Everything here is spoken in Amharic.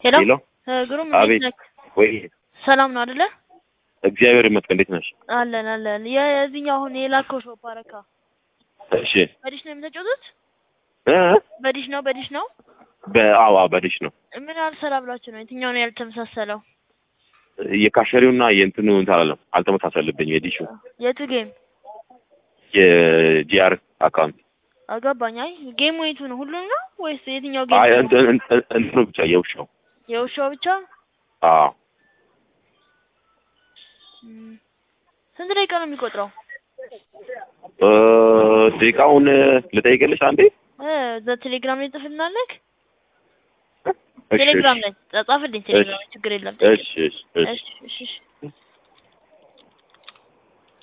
ሄሎ ሄሎ እ ግሩም አቤት። እንዴት ነህ? ወይ ሰላም ነው አይደለ? እግዚአብሔር ይመስገን። እንዴት ነሽ? አለን አለን። የዚህኛው አሁን የላከው ሾፕ አረካ እሺ በዲሽ ነው የምትጫወቱት? እ በዲሽ ነው በዲሽ ነው። በአዋ በዲሽ ነው ምን አልሰራ ብላችሁ ነው? የትኛው ነው ያልተመሳሰለው? የካሸሪውና የእንትኑ እንትን አላለም አልተመሳሰልብኝ። የዲሹ የቱ ጌም የጂአር አካውንት አገባኝ። አይ ጌሙ የቱ ነው? ሁሉም ነው ወይስ የትኛው አይ ጌም? እንትን እንትን- እንትኑ ብቻ የውሻው የውሻው ብቻ? አዎ እም፣ ስንት ደቂቃ ነው የሚቆጥረው? እ ደቂቃውን ልጠይቅልሽ አንዴ። እ ቴሌግራም ላይ ጽፍልናለህ? እሺ ቴሌግራም እሺ ላይ ጻፍልኝ። ቴሌግራም ላይ ችግር የለም። እሺ እሺ እሺ እሺ እሺ እሺ